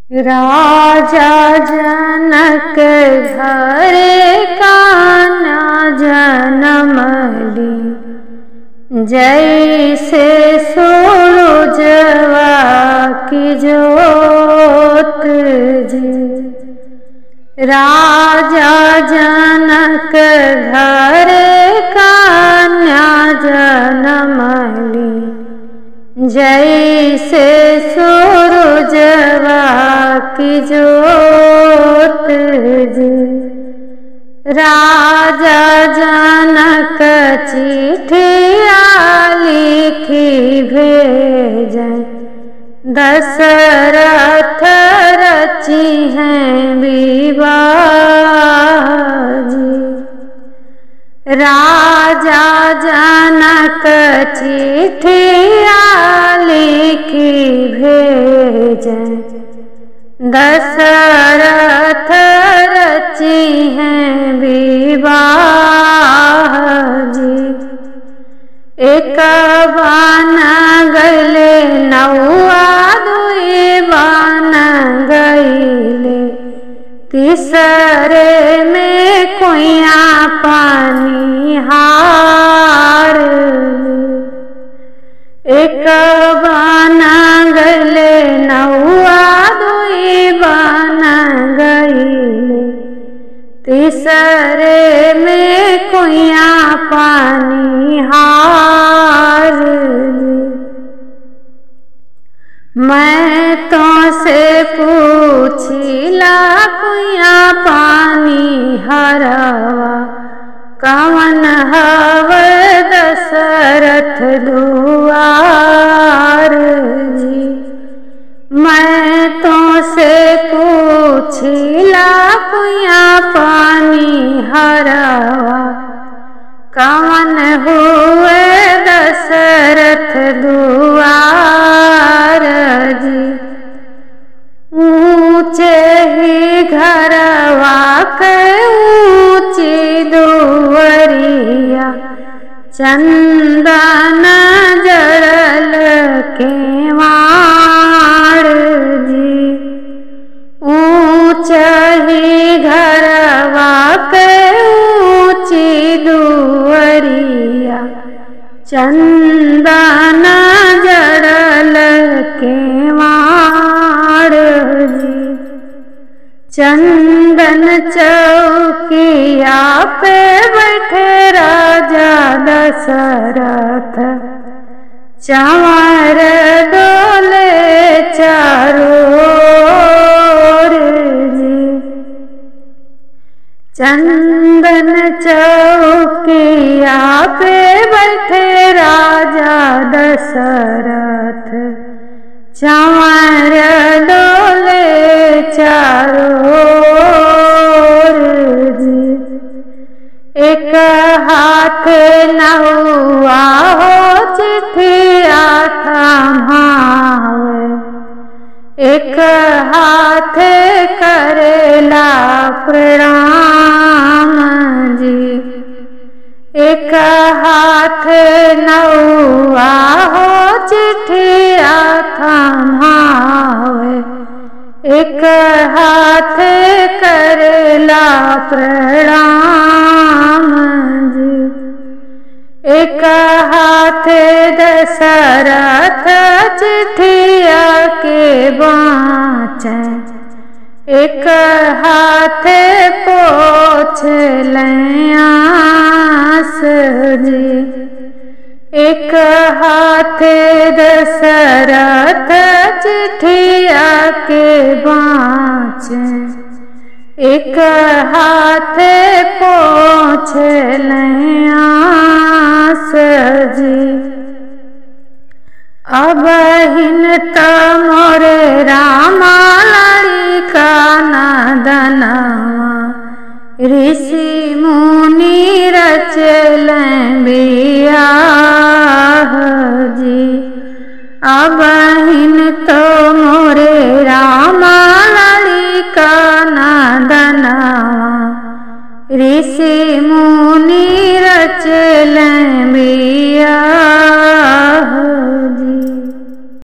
राजा जनक घर कान्हा जनमली जैसे सूरजवा की जोत जी राजा जनक घर कान्हा जनमली जैसे सूरजवा की जोत जी राजा जनक चिठिया लिखी भेजन दशरथ रची हैं विवाह जी राजा जनक चिठिया लिखी भेजन दशरथ रची हैं विवाह जी एक बान गले नौआ दुई बान गईले तीसरे में कुया पानी हार एक बान गले नौआ दुई बान गईले तीसरे में कुया पानी हार मैं तो से पूछिला कुया पानी हरवा कवन हव दशरथ दुआर जी मैं तो से पूछिला कुया पानी हरवा कवन हुए दशरथ दुआर जी ऊंचे ही घरवा के ऊंची दुवरिया चंदन जड़ल के मार जी ऊंच ही घरवा के ऊंची दुवरिया चंदन जड़ल के मार जी चंदन चौकिया पे बैठे राजा दशरथ चावर डोले चारोर जी चंदन चौकिया पे बैठे राजा दशरथ चावर डोले चारोर जी एक हाथ नहुआ हो चिठिया थमावे एक हाथ करेला प्रणाम जी एक हाथ नौआ हो चिठिया थमावे एक हाथ करेला प्रणाम जी एक हाथ दशरथ चिठिया के बाँचे एक हाथ पोछ आस जी एक हाथ दशरथ चिठिया के बाँचे एक हाथ पोछ आस जी अब हिन मोरे रामा लड़िका नदनवा ऋषि मुनि रचल बियाह जी अब हिन तो मोरे रामा लड़िका नदनवा ऋषि मुनि रचल बिया